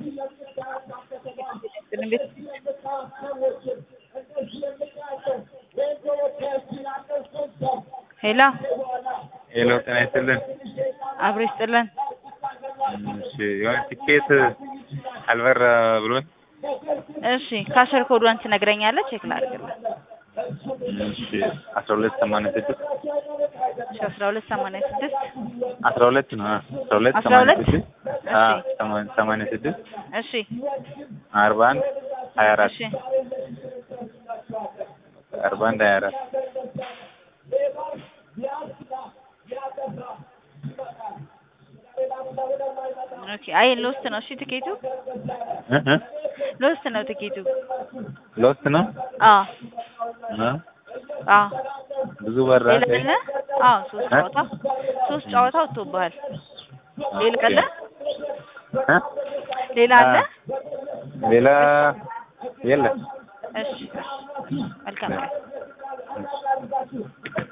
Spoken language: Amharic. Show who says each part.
Speaker 1: እንዴት ሄሎ
Speaker 2: ሄሎ ጤና ይስጥልን።
Speaker 1: አብሮ ይስጥልን።
Speaker 2: እሺ የሆነ ቲኬት አልበራ ብሎኝ
Speaker 1: እሺ ካሸር ኮዷን ትነግረኛለህ? ቼክ ላድርግልህ።
Speaker 2: እሺ አስራ ሁለት ሰማንያ ስድስት
Speaker 1: እሺ አስራ ሁለት ሰማንያ ስድስት
Speaker 2: አስራ ሁለት ነው አ- አስራ ሁለት
Speaker 1: አስራ
Speaker 2: ሰማንያ
Speaker 1: ሁለት
Speaker 2: ስድስት አ
Speaker 1: እሺ
Speaker 2: ሰማ- ሰማንያ ስድስት
Speaker 1: እሺ
Speaker 2: አርባ አንድ ሀያ አራት
Speaker 1: እሺ
Speaker 2: አርባ አንድ ሀያ አራት
Speaker 1: ኦኬ አይ ሎስት ነው። እሺ ትኬቱ
Speaker 2: እ እ
Speaker 1: ሎስት ነው ትኬቱ።
Speaker 2: ሎስት ነው
Speaker 1: አዎ
Speaker 2: እ
Speaker 1: አዎ
Speaker 2: ብዙ በራ
Speaker 1: ሌላ አለ? አዎ ሶስት
Speaker 2: እ?
Speaker 1: ጨዋታ ሶስት ጨዋታ ወጥቶብሃል። ሌላ አለ?
Speaker 2: እ?
Speaker 1: ሌላ አለ?
Speaker 2: ሌላ የለም
Speaker 1: እሺ እሺ መልካም ቀን።